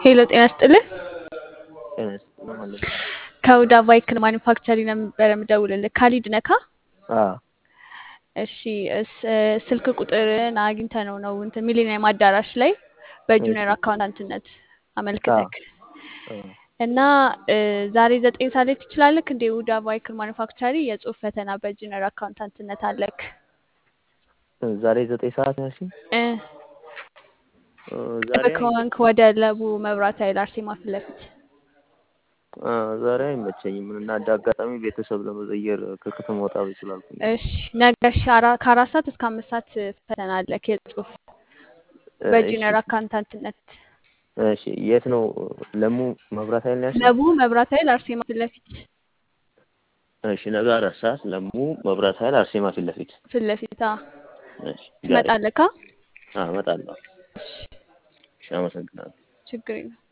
ሄሎ ጤና ይስጥልህ። ጤና ይስጥልኝ ማለት ነው። ከሁዳ ቫይክል ማኒፋክቸሪንግ ነበረ የምደውልልህ። ካሊድ ነካ? አዎ እሺ እስ- ስልክ ቁጥርን አግኝተነው ነው እንትን ሚሊኒየም አዳራሽ ላይ በጁኒየር አካውንታንትነት አመልክተክ አዎ። እና እ፣ ዛሬ ዘጠኝ ሰዓት ላይ ትችላለክ እንደ ሁዳ ቫይክል ማኒፋክቸሪ የጽሁፍ ፈተና በጁኒየር አካውንታንትነት አለክ ዛሬ ዘጠኝ ሰዓት ነው ያልሽኝ? እ፣ እ፣ ዛሬ ከሆንክ ወደ ለቡ መብራት ኃይል አርሴማ ፊት ለፊት አ፣ ዛሬ አይመቸኝም እና እንደ አጋጣሚ ቤተሰብ ለመዘየር ከከተማ ወጣ ብዬ ስላልኩኝ ነው። እሺ ነገ እሺ፣ አራ- ከአራት ሰዓት እስከ አምስት ሰዓት ፈተና አለክ የጽሁፍ እ፣ በጁኒየር እሺ አካውንታንትነት እሺ። የት ነው ለሙ መብራት ኃይል ነው ያልሽኝ? ለቡ መብራት ኃይል አርሴማ ፊት ለፊት እሺ ነገ አራት ሰዓት ለሙ መብራት ኃይል አርሴማ ፊት ለፊት። ፊት ለፊት አ፣ እሺ ዛሬ ትመጣለካ? አዎ እመጣለሁ። እሺ እሺ አመሰግናለሁ። ችግር የለም።